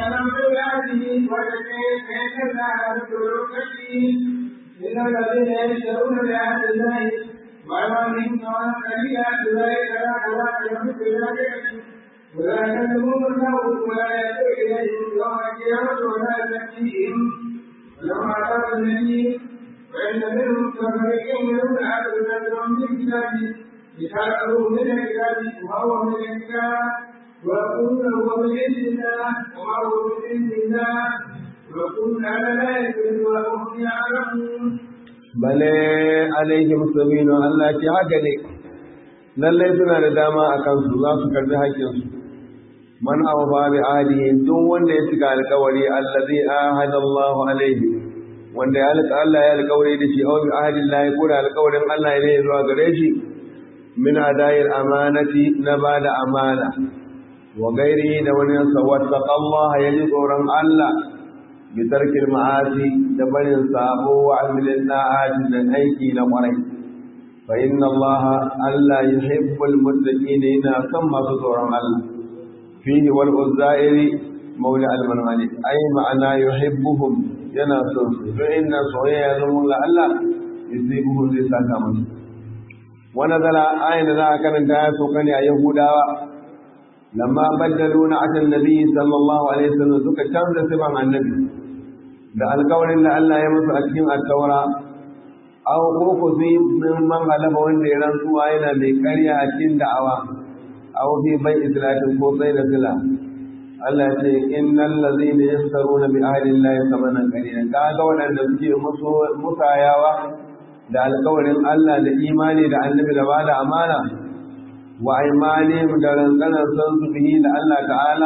ce إن الذين يشترون بعهد الله وأيمانهم ثمنا قليلا أولئك لا خلاق لهم في الآخرة ولا يكلمون الله ولا يأتوا إليهم يوم القيامة ولا يزكيهم ولهم عذاب أليم وإن منهم فريقين يرون عبد الله من الكتاب لتعلموا من الكتاب وهو من الكتاب ويقولون هو من عند الله وما هو من عند الله ويقولون على لا يكذب وهم يعلمون bale alaihim sabinu Allah ce haka ne lallai suna da dama a kansu za su karbi haƙƙinsu man awfa bi ahdihi duk wanda ya cika alƙawari allazi ahada Allah alaihi wanda ya alƙa Allah ya alƙawari da shi aw bi ahdi Allah ko da alƙawarin Allah ne zuwa gare shi min adayil amanati na bada amana wa gairi da wani sawattaqa Allah ya ji tsoron Allah bi tarkil ma'asi da barin sabo wa amilin da'ati da aiki na kwarai fa inna Allah Allah yuhibbul muttaqin yana son masu tsoron Allah fihi wal uzairi maula al manhani ai ma'ana yuhibbuhum yana son su to inna soyayya zama ga Allah yusibuhum zai saka musu wa nazala ayin da za a karanta ya so kane a yahudawa lamma baddalu na atan nabi sallallahu alaihi wasallam suka canza siban annabi da alkawarin da Allah ya musu a cikin alkawara aw ko ku fi min man halaba wanda ya rantsuwa yana mai karya a cikin da'awa aw fi bai islatin ko sai da sila Allah ya ce innal ladhina yastaruna bi ahdi Allah thamanan qalilan kaga wadanda suke musu musayawa da alkawarin Allah da imani da annabi da bada amana wa aimanihim da rantsanar san su bihi da Allah ta'ala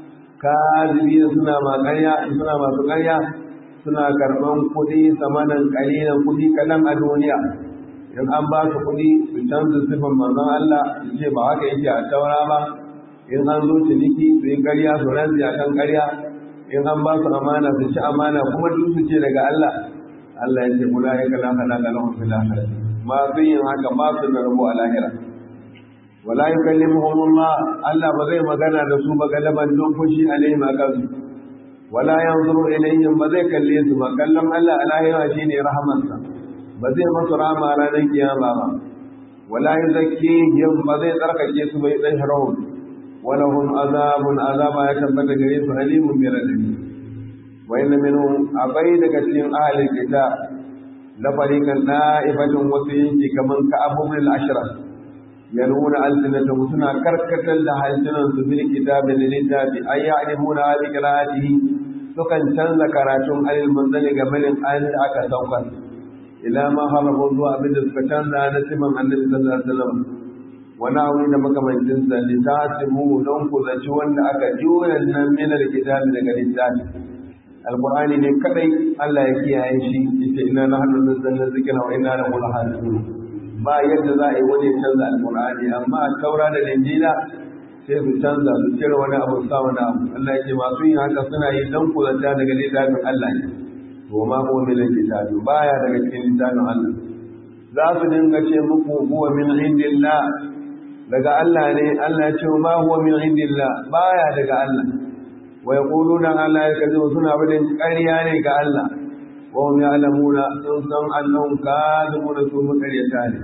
kazibi suna ma ƙarya suna masu ƙarya suna karɓan kuɗi samanan ƙalilan kuɗi kaɗan a duniya in an ba su kuɗi su canza sifan manzon Allah su ce ba haka yake a taura ba in an zo ciniki su yi ƙarya su rantsi a kan ƙarya in an ba su amana su ci amana kuma duk su ce daga Allah Allah ya ce kula ya kala kala kala wa fil akhirah masu yin haka ba su da rabo a lahira wala yukallimuhum Allah Allah ba zai magana da su ba galaban don fushi alaihim akan su wala yanzuru ilayhim ba zai kalle su ba kallon Allah a lahira shine rahamansa ba zai masu rama ranar kiyama ba wala yuzakkihim ba zai tsarkake su bai dan harahum ولهم عذاب عذاب يتبت غريب أليم من الأليم وإن منهم أبيد كثير أهل الكتاب لفريقا نائفة وسينك كمن كأبو من العشرة يلون ألسنتهم سنة كركة لها ألسنة في الكتاب للكتاب أي يعلمون هذه قراءته sukan canza karatun alil manzali ga malin an da aka saukar ila ma harafu zuwa abin da suka canza na siman annabi sallallahu alaihi wasallam wani abu da makamancin sa li tasimu don ku zaci wanda aka juya nan min alkitabi daga littafi alqur'ani ne kadai Allah ya kiyaye shi yace inna nahnu nazzalna dhikra wa inna lahu lahafizun ba yadda za a yi wani canza alqur'ani amma taura da injila sai su canza su cire wani abu sa wani abu Allah ya ce masu yin haka suna yi don ku zata daga littafin Allah ne to ma huwa min alkitabi baya daga cikin littafin Allah za su dinga ce muku huwa min indillah daga Allah ne Allah ya ce ma huwa min indillah baya daga Allah wa yaquluna Allah ya kazo suna bidin ƙarya ne ga Allah wa hum ya'lamuna sun san annahum kadhibuna su mutaryata ne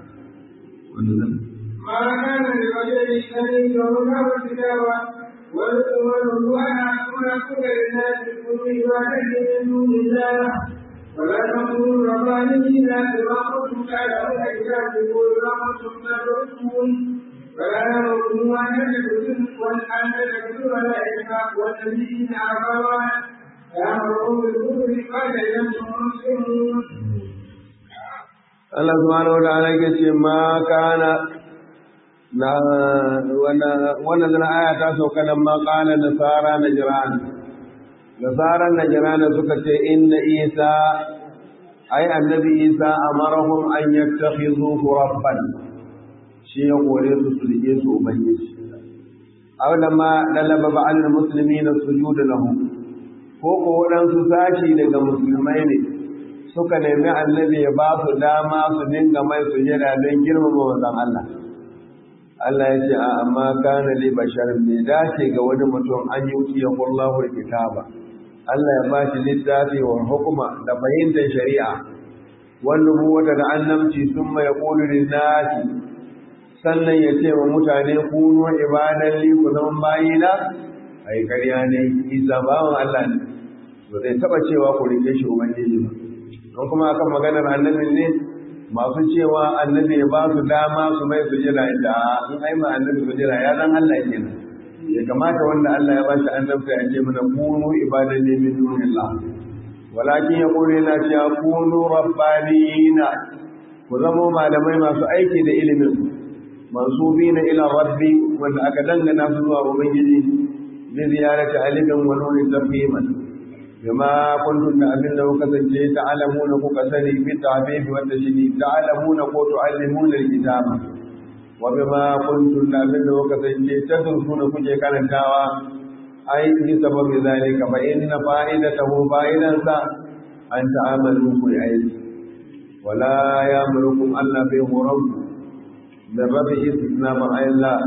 wannan ما كان لرجل أن يكون كتابا والأمر أن أكون كل الناس كل عبادة من دون الله ولا تكونوا ربانيين بما كنتم تعلمون كتابكم وما كنتم تدرسون فلا يمركم أن تدرسوا وأن تدرسوا الملائكة والنبيين أعظما يأمركم بالكفر قال أنتم مسلمون Allah subhanahu wa ta'ala yake ce ma kana na wannan zana aya ta sauka nan ma kana nasara najran nasara najran suka ce inna isa ai annabi isa amarahum an yattakhidhu rabban shi ya kore su su rike su ubangiji aw lamma dalaba ba'al muslimin sujud lahu ko ko wadansu sashi daga musulmai ne suka nemi annabi ya ba su dama su dinga mai sujada don girmama wanzan Allah. Allah ya ce, amma kana li bashar bai dace ga wani mutum an yi wuce ya kullahu kitaba. Allah ya ba shi littafi wa hukuma da fahimtar shari'a, wanda wata da annamci sun mai ƙulurin nasi, sannan ya ce wa mutane kuno ibadan li ku zama bayina, ai ƙarya ne, isa bawan Allah ne, ba zai taɓa cewa ku rike shi Ubangiji ba. don kuma akan maganar annabin ne masu cewa annabi ya ba su dama su mai sujira da in ai ma annabi sujira ya zan Allah kenan ya kamata wanda Allah ya bashi annabta ya ce mana kunu ibadan ne min dunillah walakin ya kore na cewa kunu rabbaniyina ku zama malamai masu aiki da ilimin mansubina ila rabbi wanda aka dangana su zuwa ubangiji bi ziyarati alifin wa nurin tafhiman بما كنتم من لو كسنت تعلمون كسني في التعبيب والتشديد تعلمون كو تعلمون الكتاب وبما كنتم من لو كسنت تدرسون كجي كانتاوا أي بسبب ذلك فإن فائدته فائدة أن تعملوا في علم ولا يأمركم ألا به رب من رب استثناء مع الله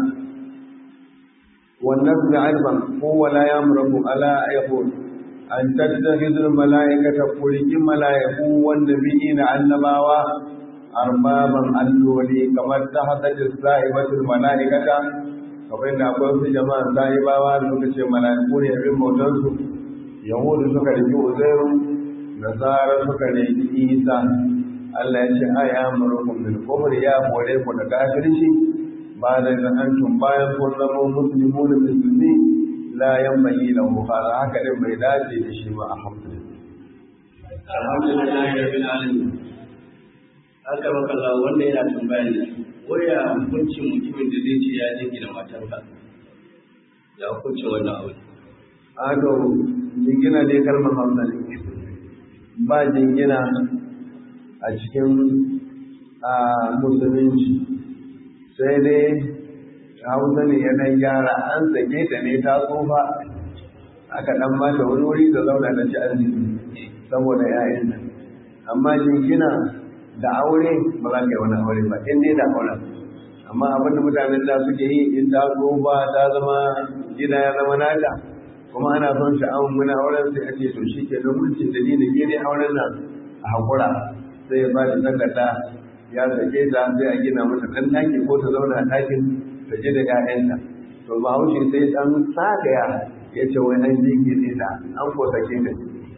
والنفس علما هو لا يأمركم ألا يقول an tattakhidul mala'ikata kulli mala'iku wan nabiyina annabawa arbaban alloli kamar ta hadatis sa'ibatul mala'ikata kamar da akwai su jama'a sa'ibawa da suka ce mala'iku ne abin bautar su yahudu suka riki uzairu nasara suka riki isa Allah ya ce aya amurukum bil kufri ya kore ku da kafirci ba da antum bayan kun zama muslimun musulmi la yambayi lahu hada haka din bai dace da shi ba alhamdulillah alhamdulillah rabbil alamin haka makalla wanda yana tambaya ne waya hukuncin mutumin da zai ce ya jiki da matarsa ya hukuncin wannan abu ado jingina dai kalmar hausa ne ba jingina a cikin a musulunci sai dai hausa ne yanayin gyara an sake ta ne ta tsufa aka dan mata wani wuri da zauna da ci arziki saboda ‘ya'yanta amma jingina da aure ba za ka yi wani aure ba in dai da auren amma abinda mutanen da suke yi in ta tsufa ta zama gida ya zama nata kuma ana son sha'awun muna auren sai ake to shi ke don mulkin dalilin gini auren nan a haƙura sai ya ba da takarda ya sake ta sai a gina mata ɗan ɗaki ko ta zauna a ɗakin ta ji da ‘ya'yanta to ba haushe sai ɗan sagaya ya ce wai an jingine ta an ko sake ta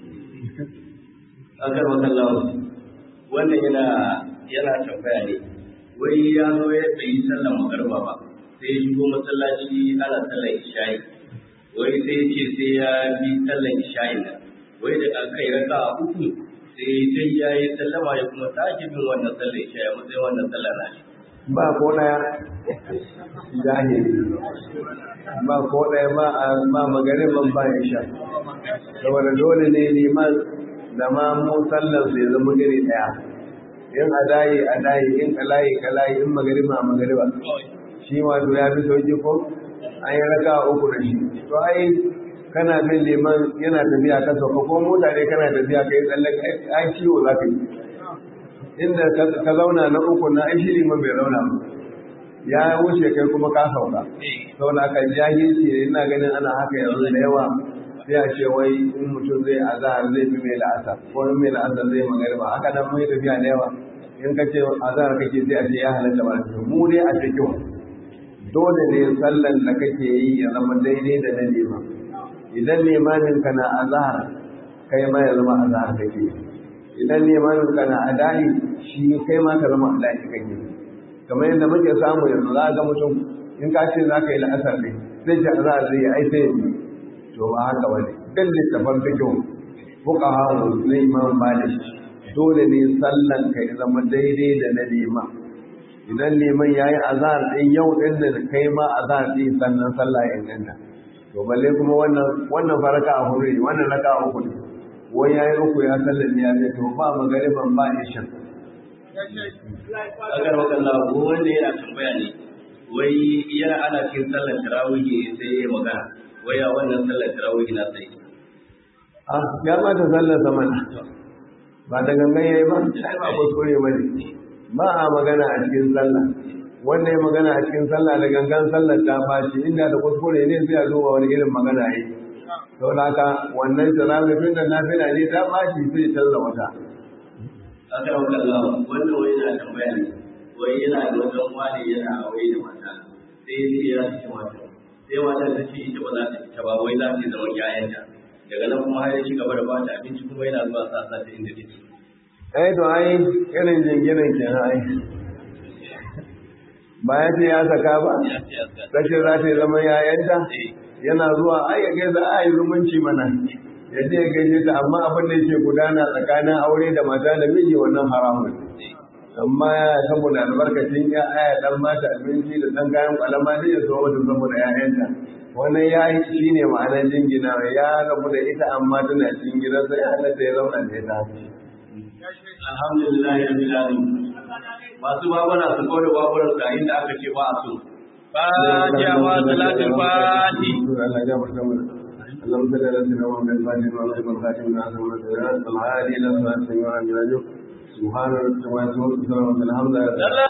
akar makallawa wannan yana yana tambaya ne wai ya zo ya bai yi sallar magarba ba sai ya shigo masallaci ana sallar isha'i wai sai ya ce sai ya bi sallar isha'i nan wai da aka yi raka a uku sai dai ya yi sallama ya kuma sake bin wannan sallar isha'i matsayin wannan sallar na shi ba ko ɗaya jahili ba ko ɗaya ba a ba magarin ban ba ya sha saboda dole ne liman da ma mu sallar su ya zama iri ɗaya in a dayi a dayi in kalayi kalayi in magariba magariba shi wato ya fi sauki ko an yi raka uku da shi to ai kana bin liman yana tafiya ka sauka ko mota ne kana tafiya kai tsalle ai ciwo za ka yi inda ka zauna na uku na ai shi liman bai zauna ba ya wuce kai kuma ka sauka saboda aka jahilci ina ganin ana haka yanzu da yawa sai a ce wai in mutum zai azahar zai fi mai la'asar ko in mai la'asar zai magariba haka nan mai tafiya da yawa in ka ce azahar kake sai a ce ya halatta ba mu ne a cikin dole ne sallan da kake yi ya zama daidai da na liman idan limamin ka na azahar kai ma ya zama azahar kake idan limamin ka na adahi shi kai ma ka zama adahi kake kamar yadda muke samu yanzu za ga mutum in ka ce za ka yi la'asar ne zai ce azahar zai yi ai sai ya to ba haka bane dan littafan fiqh fuqaha na imam malik dole ne sallan ka ya zama daidai da na liman idan liman yayi azhar din yau din da kai ma azhar din sannan sallah ya inganta to balle kuma wannan wannan faraka a hore wannan raka a uku ne wai yayi uku ya sallan ne ya ce to ba magariban ba isha agar wakalla ko wanda yana tambaya ne wai yana ana cikin sallar tarawih sai ya magana waya wannan sallar tarawih na sai ah ya ma ta sallar zaman ba da gangan yayi ba sai ba kuskure bane ba a magana a cikin sallah wanda ya magana a cikin sallah da gangan sallar ta baci inda da kuskure ne sai a duba wani irin magana yi to haka wannan tarawih tun da nafila ne ta baci sai canza wata aka yi wakalla wannan wai yana tambaya ne wai yana da wajen wani yana aure da mata sai ya ce ya ci mata sai matar ta ce ita ba za ta fita ba wai za ta yi zaman yayanta daga nan kuma har ya ci gaba da ba ta abinci kuma yana zuwa sa sa ta inda take eh to ai irin jinginan kenan ai ba ya ce ya saka ba ya ce ya sa rashin za ta yi zaman yayanta yana zuwa ai ya gaisa a yi zumunci mana ya je ya gaishe ta amma abin da yake gudana tsakanin aure da mata da miji wannan haramun amma saboda albarkacin ya aya dan mata abinci da dan kayan kwalama ne ya zo mata saboda ƴaƴanta wannan ya yi shi ne ma'anar jingina ya rabu da ita amma tana cikin gidansa ya halatta ya zauna da ita alhamdulillah rabbil alamin masu babura su kawo da baburan su a inda aka ce ba a so fatiha wa salatul fati Allah ya barka mana اللهم صل على سيدنا محمد الفاتح وعلى اله وصحبه وسلم العادي الى صراط السميع العليم سبحان ربك وبحمده الحمد لله